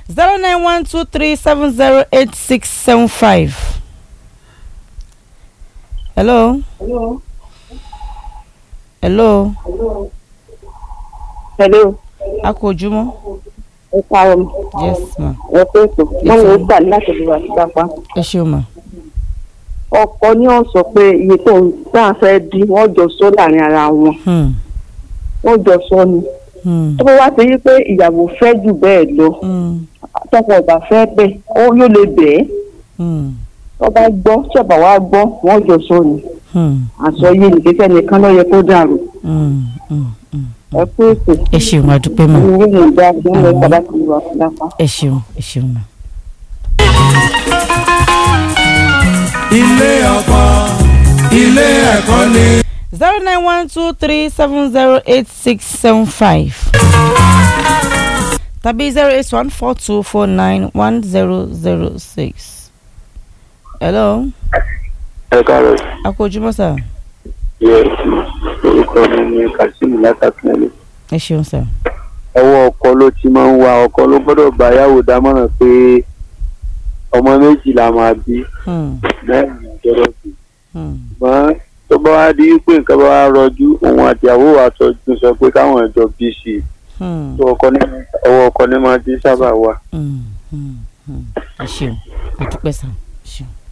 zero nine one two three seven zero eight six seven five. hello. hello. hello a kò ojúmọ́. ẹ káàárọ̀ mọ́ yes ma. ẹ pé ètò wọn lè gbà láti lè wà síta pa ẹ ṣeun ma. ọkọ ní wọn sọ pé iye tó ń tá a fẹ́ di wọ́n jọ sọ láàrin ara wọn Hmm. wọ́n jọ sọ ni Hmm. tó bá wá sí pé ìyàwó fẹ́ jù bẹ́ẹ̀ lọ Hmm. tọkọ ọba fẹ́ bẹ́ẹ̀ ó yóò lè bẹ́ẹ̀ Hmm. tó bá gbọ́ tí ọba wa gbọ́ wọ́n jọ sọ ni Hmm. àsọyé nìkẹ́kẹ́ nìkan ló yẹ kó dàrú Hmm. Hmm. Hmm. ẹ pé ètò ẹ ṣeun a dúpẹ́ ma. ìwé yìí dá sí ọmọ ẹ̀ka láti lè wà síta pa. ẹ ṣeun ẹ ṣeun ma. ilé ọkọ ilé ẹ̀kọ́ ni. zero nine one two three seven zero eight six seven five tàbí zero eight one four two four nine one zero zero six. hello ẹ káàárọ̀ a kò ojúmọ́ sà. yẹ orúkọ mi ní kazeem látàkínlẹ ẹ ṣeun sà. ọwọ́ ọkọ ló ti máa ń wá ọkọ ló gbọ́dọ̀ bá yàwó dámọ̀ràn pé ọmọ méjì la máa bí Hmm. mẹ́rin ìjọba bí Hmm. ṣùgbọ́n tó bá wá di pé nǹkan bá wá rọjú òun àtìyàwó wa tọ́jú sọ pé káwọn ẹjọ́ bí sí i Hmm. tó ọkọ ní ọwọ́ ọkọ ní máa ti sábà wà. Hmm. Hmm. Hmm. ẹ ṣeun a dúpẹ́ sà. ẹ ṣeun.